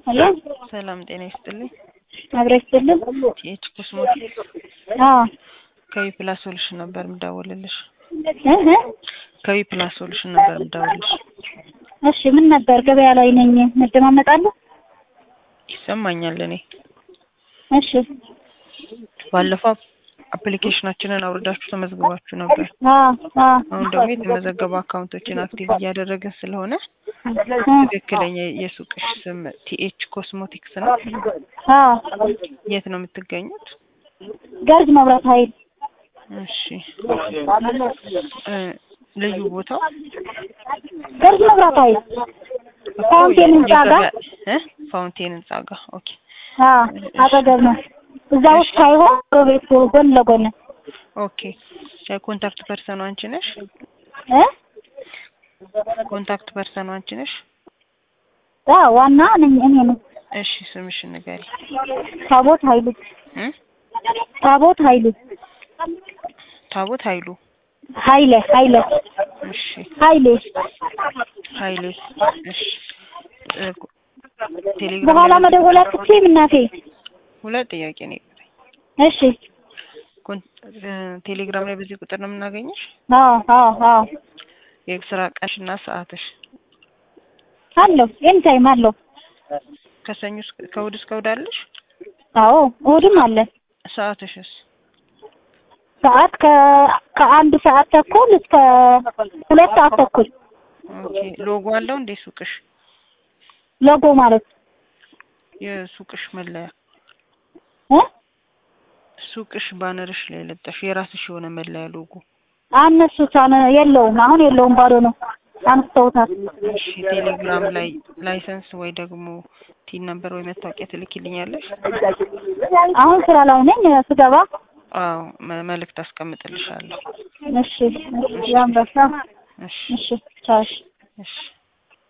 ሄሎ ሰላም ጤና ይስጥልኝ። አብረ ይስጥልን። ቲኤች ኮስሞቲክስ አዎ ከዊ ፕላስ ሶሉሽን ነበር የምደውልልሽ። እ እ ከዊ ፕላስ ሶሉሽን ነበር የምደውልልሽ። እሺ ምን ነበር? ገበያ ላይ ነኝ። መደማመጣለሁ። ይሰማኛል። እኔ እሺ ባለፈው አፕሊኬሽናችንን አውርዳችሁ ተመዝግባችሁ ነበር። አዎ አዎ አሁን ደግሞ የተመዘገቡ አካውንቶችን አክቲቭ እያደረግን ስለሆነ ትክክለኛ የሱቅሽ ስም ቲኤች ኮስሞቲክስ ነው። አዎ የት ነው የምትገኙት? ገርጅ መብራት ኃይል እሺ እ ልዩ ቦታው ገርጅ መብራት ኃይል ፋውንቴን ህንጻ ጋር እ ፋውንቴን ህንጻ ጋር ኦኬ። አዎ አጠገብ ነው። እዛ ውስጥ ሳይሆን ቤት ጎን ለጎን ኦኬ ኮንታክት ፐርሰኑ አንቺ ነሽ? እ ኮንታክት ፐርሰኑ አንቺ ነሽ? አዎ ዋና ነኝ እኔ ነኝ። እሺ ስምሽን ንገሪ። ታቦት ኃይሉ እ ታቦት ኃይሉ ታቦት ኃይሉ ኃይለ ኃይለ እሺ ኃይሌ ኃይሌ እሺ እ ቴሌግራም በኋላ ላይ መደወል አትችይም እናቴ። ሁለት ጥያቄ ነው የቀረኝ። እሺ ኮን- እ ቴሌግራም ላይ በዚህ ቁጥር ነው የምናገኝሽ? አዎ አዎ አዎ የስራ ቀንሽና ሰዓትሽ አለው ኤኒ ታይም አለው። ከሰኞ እስከ ከእሑድ እስከ እሑድ አለሽ? አዎ እሑድም አለ። ሰዓትሽስ? ሰዓት ከ ከአንድ ሰዓት ተኩል እስከ ሁለት ሰዓት ተኩል ኦኬ ሎጎ አለው እንዴ ሱቅሽ? ሎጎ ማለት የሱቅሽ መለያ እ ሱቅሽ ባነርሽ ላይ ለጠሽ የራስሽ የሆነ መለያ ሎጎ አነሱት አነ የለውም አሁን የለውም ባዶ ነው አንስተውታል። እሺ ቴሌግራም ላይ ላይሰንስ ወይ ደግሞ ቲን ነምበር ወይ መታወቂያ ትልኪልኛለሽ? አሁን ስራ ላይ ነኝ ስገባ አዎ መ- መልእክት አስቀምጥልሻለሁ። እሺ እሺ ያንበሳ እሺ እሺ ቻው እሺ እሺ